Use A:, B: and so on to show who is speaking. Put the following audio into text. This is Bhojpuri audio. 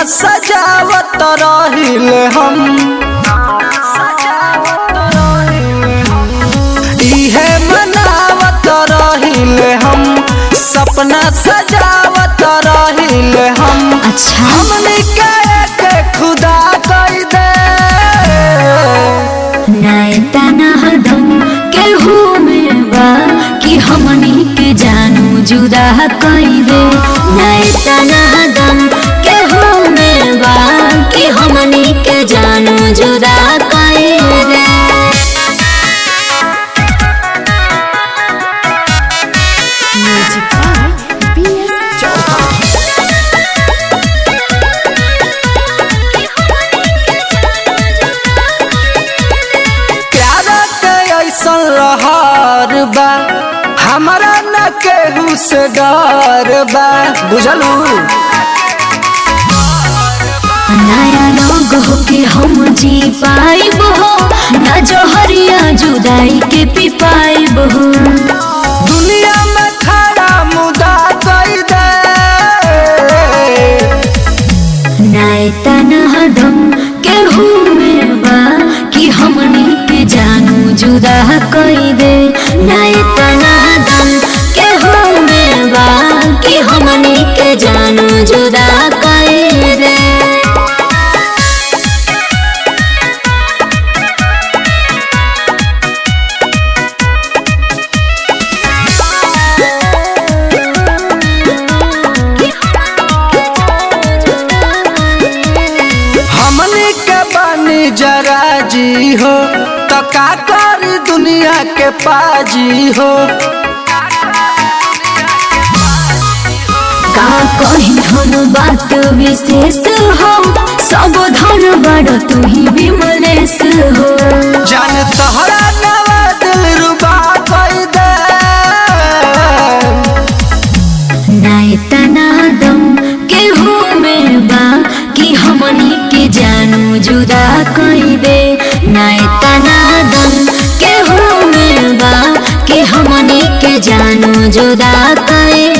A: सजावत रहिले हम इहे मनावत रहिले हम सपना सजावत रहिले हम
B: अच्छा
A: हमनी के एक खुदा कई दे
B: नायता ना हदम केहू में बा कि हमनी के जानू जुदा कई दे नायता ना हदम केहू में बा कि हमनी के जानू जुदा कई दे
C: Music by B.S. Chauhan.
A: प्यार के ऐसन रहर बा हमारा न केहू से डर बा बुझलू
B: नया लोग हो के हम जी पाइब हो ना जहरिया जुदाई के पी पाइब हो
A: दुनिया में खड़ा मुदा कई दे
B: नायता ना हदम केहू में बा कि हमनी के जानू जुदा कई दे नायता ना हदम केहू में बा कि हमनी के जानू जुदा कई दे
A: हमनी के बानी जरा जी हो तो का करी दुनिया के पाजी हो
B: का कही हम बात विशेष हो सब धन बड़ तू ही विमलेश हो
A: जान तोहरा नवा दिल रुबा कई दे
B: नायता नादम केहू में बा कि हमनी के जानू जुदा कई दे नायता नादम केहू में बा कि हमनी के जानू जुदा कई